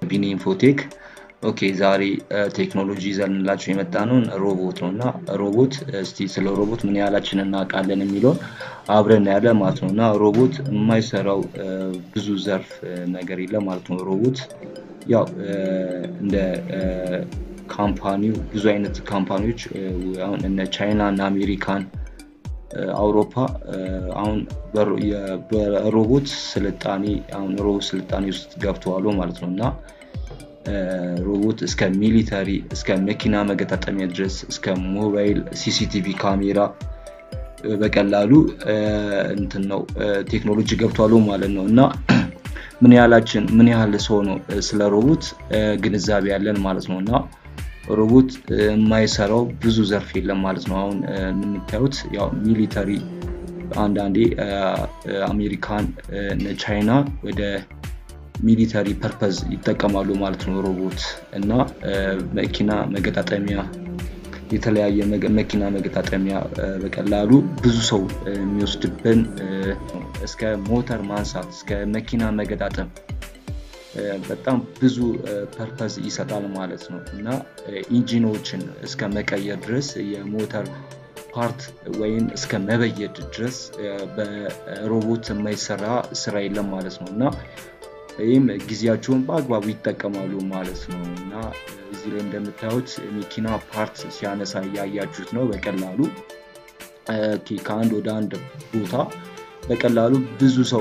ቢኒ ኢንፎቴክ ኦኬ ዛሬ ቴክኖሎጂ ይዘንላችሁ የመጣ ነውን ሮቦት ነው እና ሮቦት እስቲ ስለ ሮቦት ምን ያህላችን እናውቃለን የሚለውን አብረን ያለ ማለት ነው እና ሮቦት የማይሰራው ብዙ ዘርፍ ነገር የለም ማለት ነው ሮቦት ያው እንደ ካምፓኒው ብዙ አይነት ካምፓኒዎች አሁን እነ ቻይና እና አሜሪካን አውሮፓ አሁን በሮቦት ስልጣኔ አሁን ሮቦት ስልጣኔ ውስጥ ገብተዋሉ ማለት ነው እና ሮቦት እስከ ሚሊተሪ እስከ መኪና መገጣጠሚያ ድረስ እስከ ሞባይል ሲሲቲቪ ካሜራ በቀላሉ እንትን ነው ቴክኖሎጂ ገብቷሉ ማለት ነው እና ምን ያህላችን ምን ያህል ሰው ነው ስለ ሮቦት ግንዛቤ ያለን ማለት ነው እና ሮቦት የማይሰራው ብዙ ዘርፍ የለም ማለት ነው አሁን የምታዩት ያው ሚሊተሪ አንዳንዴ አሜሪካን ቻይና ወደ ሚሊተሪ ፐርፐዝ ይጠቀማሉ ማለት ነው ሮቦት እና መኪና መገጣጠሚያ የተለያየ መኪና መገጣጠሚያ በቀላሉ ብዙ ሰው የሚወስድብን እስከ ሞተር ማንሳት እስከ መኪና መገጣጠም በጣም ብዙ ፐርፐዝ ይሰጣል ማለት ነው እና ኢንጂኖችን እስከ መቀየር ድረስ የሞተር ፓርት ወይም እስከ መበየድ ድረስ በሮቦት የማይሰራ ስራ የለም ማለት ነው እና ይህም ጊዜያቸውን በአግባቡ ይጠቀማሉ ማለት ነው እና እዚህ ላይ እንደምታዩት መኪና ፓርት ሲያነሳ እያያችሁት ነው በቀላሉ ከአንድ ወደ አንድ ቦታ በቀላሉ ብዙ ሰው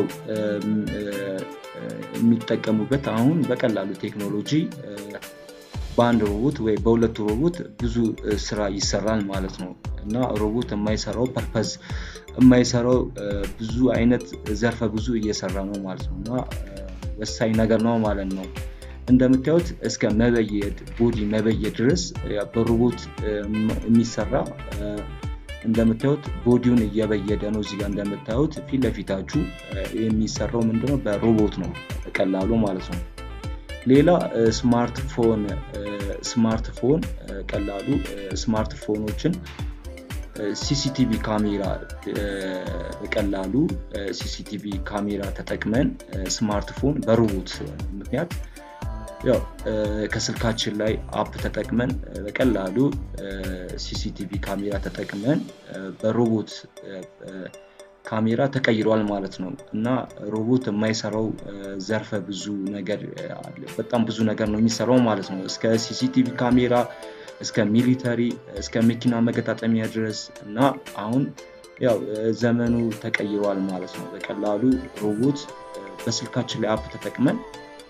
የሚጠቀሙበት አሁን በቀላሉ ቴክኖሎጂ በአንድ ሮቦት ወይ በሁለት ሮቦት ብዙ ስራ ይሰራል ማለት ነው እና ሮቦት የማይሰራው ፐርፐዝ የማይሰራው ብዙ አይነት ዘርፈ ብዙ እየሰራ ነው ማለት ነው እና ወሳኝ ነገር ነው ማለት ነው እንደምታዩት እስከ መበየድ ቦዲ መበየድ ድረስ በሮቦት የሚሰራ እንደምታዩት ቦዲውን እየበየደ ነው እዚጋ እንደምታዩት ፊት ለፊታችሁ የሚሰራው ምንድነው በሮቦት ነው በቀላሉ ማለት ነው ሌላ ስማርትፎን ስማርትፎን ቀላሉ ስማርትፎኖችን ሲሲቲቪ ካሜራ በቀላሉ ሲሲቲቪ ካሜራ ተጠቅመን ስማርትፎን በሮቦት ምክንያት ያው ከስልካችን ላይ አፕ ተጠቅመን በቀላሉ ሲሲቲቪ ካሜራ ተጠቅመን በሮቦት ካሜራ ተቀይሯል ማለት ነው እና ሮቦት የማይሰራው ዘርፈ ብዙ ነገር በጣም ብዙ ነገር ነው የሚሰራው ማለት ነው እስከ ሲሲቲቪ ካሜራ እስከ ሚሊተሪ እስከ መኪና መገጣጠሚያ ድረስ እና አሁን ያው ዘመኑ ተቀይሯል ማለት ነው በቀላሉ ሮቦት በስልካችን ላይ አፕ ተጠቅመን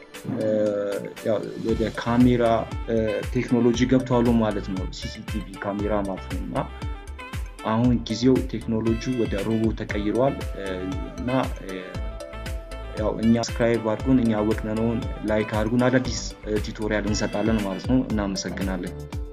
ወደ ካሜራ ቴክኖሎጂ ገብተዋሉ ማለት ነው ሲሲቲቪ ካሜራ ማለት ነው እና አሁን ጊዜው ቴክኖሎጂ ወደ ሮቦት ተቀይሯል እና ያው እኛ ስክራይብ አድርጉን እኛ ወቅነነውን ላይክ አድርጉን አዳዲስ ቱቶሪያል እንሰጣለን ማለት ነው እናመሰግናለን